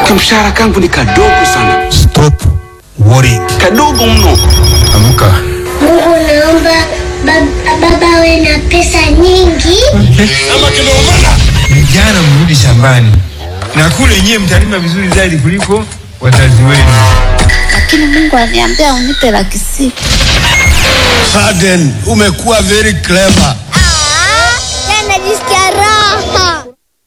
Kamshahara kangu ni kadogo sana, Stop worrying. kadogo mno. Amka. Mungu naomba bab- baba awe na pesa nyingi. Vijana mrudi shambani na kule nyewe mtalima vizuri zaidi kuliko wazazi wenu. lakini Mungu aliniambia unipe laki sita. Sudden, umekuwa very clever. Najisikia raha.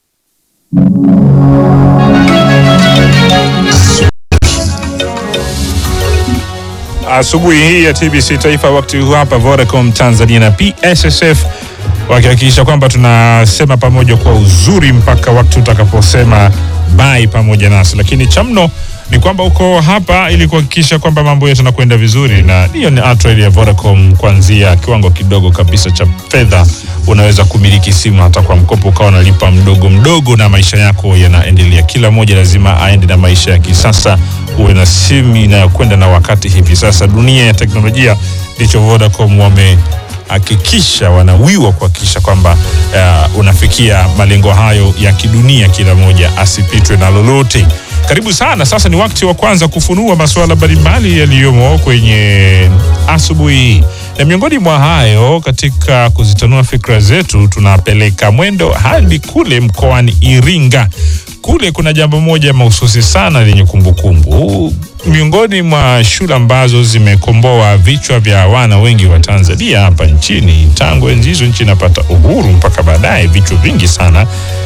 Asubuhi hii ya TBC Taifa, wakati huu hapa Vodacom Tanzania na PSSF wakihakikisha kwamba tunasema pamoja kwa uzuri mpaka wakati utakaposema bye pamoja nasi, lakini cha mno ni kwamba uko hapa ili kuhakikisha kwamba mambo yetu yanakwenda vizuri, na hiyo ni atrail ya Vodacom. Kuanzia kiwango kidogo kabisa cha fedha unaweza kumiliki simu hata kwa mkopo, ukawa unalipa mdogo mdogo, na maisha yako yanaendelea. Kila mmoja lazima aende na maisha ya kisasa, uwe na simu inayokwenda na wakati. Hivi sasa dunia ya teknolojia, ndicho Vodacom wamehakikisha, wanawiwa kuhakikisha kwamba uh, unafikia malengo hayo ya kidunia, kila mmoja asipitwe na lolote. Karibu sana. Sasa ni wakati wa kwanza kufunua masuala mbalimbali yaliyomo kwenye asubuhi hii, na miongoni mwa hayo, katika kuzitanua fikra zetu, tunapeleka mwendo hadi kule mkoani Iringa. Kule kuna jambo moja mahususi sana lenye kumbukumbu miongoni mwa shule ambazo zimekomboa vichwa vya wana wengi wa Tanzania hapa nchini tangu enzi hizo nchi inapata uhuru mpaka baadaye, vichwa vingi sana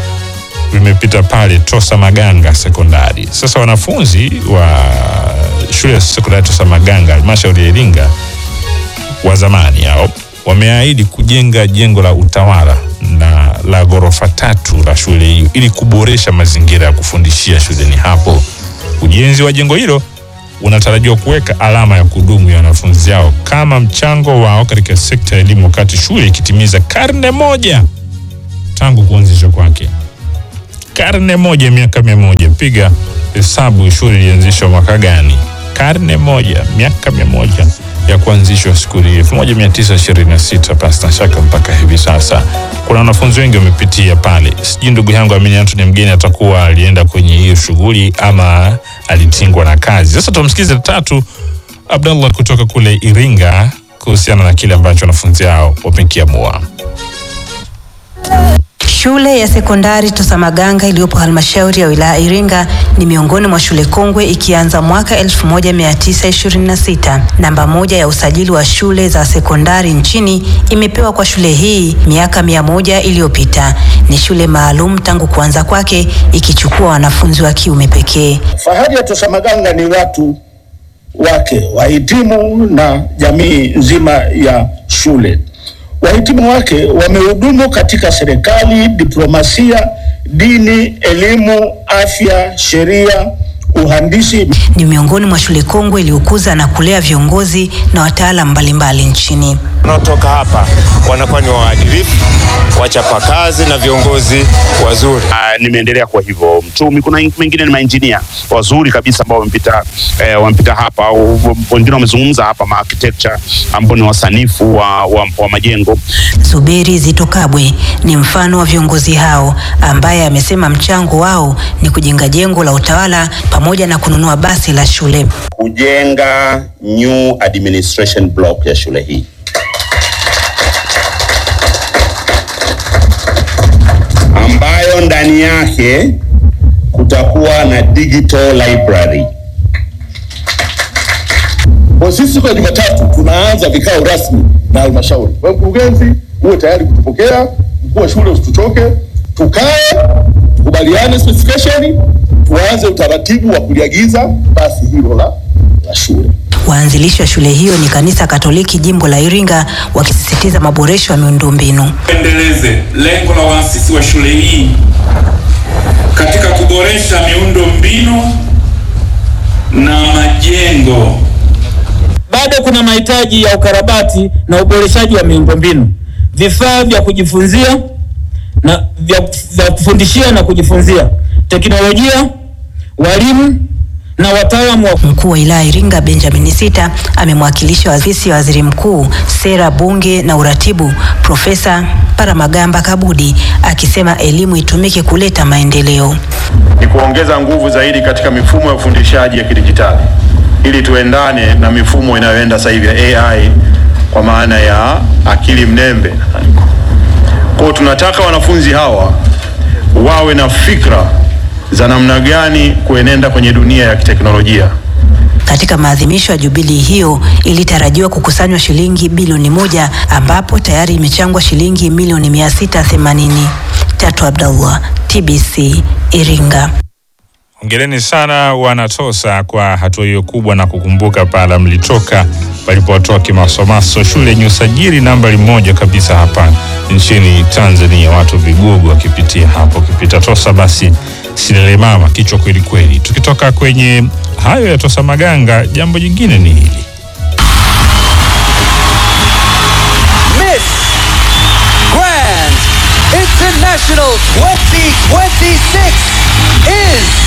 vimepita pale Tosa Maganga sekondari. Sasa wanafunzi wa shule ya sekondari Tosa Maganga halmashauri ya Iringa wa zamani hao wameahidi kujenga jengo la utawala na la ghorofa tatu la shule hiyo ili kuboresha mazingira ya kufundishia shuleni hapo. Ujenzi wa jengo hilo unatarajiwa kuweka alama ya kudumu ya wanafunzi hao kama mchango wao katika sekta ya elimu, wakati shule ikitimiza karne moja tangu kuanzishwa kwake karne moja, miaka mia moja. Piga hesabu, shule ilianzishwa mwaka gani? Karne moja, miaka mia moja ya kuanzishwa skuli hii, elfu moja mia tisa ishirini na sita. Pasi na shaka mpaka hivi sasa kuna wanafunzi wengi wamepitia pale. Sijui ndugu yangu Amini Antony Mgeni atakuwa alienda kwenye hiyo shughuli ama alitingwa na kazi. Sasa tumsikize tatu Abdallah kutoka kule Iringa kuhusiana na kile ambacho wanafunzi hao wamekiamua. Shule ya sekondari Tosamaganga iliyopo halmashauri ya wilaya Iringa ni miongoni mwa shule kongwe ikianza mwaka 1926. Namba moja ya usajili wa shule za sekondari nchini imepewa kwa shule hii miaka mia moja iliyopita. Ni shule maalum tangu kuanza kwake ikichukua wanafunzi wa kiume pekee. Fahari ya Tosamaganga ni watu wake, wahitimu na jamii nzima ya shule. Wahitimu wake wamehudumu katika serikali, diplomasia, dini, elimu, afya, sheria, uhandisi. Ni miongoni mwa shule kongwe iliyokuza na kulea viongozi na wataalamu mbalimbali nchini. wanaotoka hapa wanakuwa ni waadilifu, wachapakazi na viongozi wazuri. Ah, nimeendelea kwa hivyo mchumi. Kuna wengine ni mainjinia wazuri kabisa ambao wamepita eh, wamepita hapa, au wengine wamezungumza hapa ma architecture ambao ni wasanifu wa, wa, wa majengo. Zuberi Zito Kabwe ni mfano wa viongozi hao ambaye amesema mchango wao ni kujenga jengo la utawala pamoja na kununua basi la shule. kujenga new administration block ya shule hii. ambayo ndani yake kutakuwa na digital library. Kwa sisi siku ya Jumatatu tunaanza vikao rasmi na halmashauri. Kwa hiyo mkurugenzi, uwe tayari kutupokea, mkuu wa shule usituchoke, tukae tukubaliane specification, tuanze utaratibu wa kuliagiza basi hilo la, la shule. Waanzilishi wa shule hiyo ni kanisa Katoliki jimbo la Iringa, wakisisitiza maboresho ya miundombinu. Endeleze lengo la waasisi wa shule hii katika kuboresha miundo mbinu na majengo. Bado kuna mahitaji ya ukarabati na uboreshaji wa miundombinu, vifaa vya kujifunzia na vya, vya kufundishia na kujifunzia, teknolojia, walimu na wataalamu wa Mkuu wa wilaya Iringa Benjamin Sita amemwakilisha ofisi ya waziri mkuu, sera, bunge na uratibu, Profesa Paramagamba Kabudi akisema elimu itumike kuleta maendeleo. ni kuongeza nguvu zaidi katika mifumo ya ufundishaji ya kidijitali ili tuendane na mifumo inayoenda sasa hivi ya AI kwa maana ya akili mnembe. Kwa hiyo tunataka wanafunzi hawa wawe na fikra za namna gani kuenenda kwenye dunia ya kiteknolojia. Katika maadhimisho ya jubilii hiyo ilitarajiwa kukusanywa shilingi bilioni moja ambapo tayari imechangwa shilingi milioni mia sita themanini. Tatu Abdallah, TBC Iringa. Hongereni sana wanatosa kwa hatua hiyo kubwa na kukumbuka pala mlitoka palipotoa kimasomaso shule yenye usajili nambari moja kabisa hapa nchini Tanzania, watu vigogo wakipitia hapo. Ukipita Tosa basi silelemama kichwa kweli kweli. Tukitoka kwenye hayo ya Tosa Maganga, jambo jingine ni hili Miss Grand International 2026 is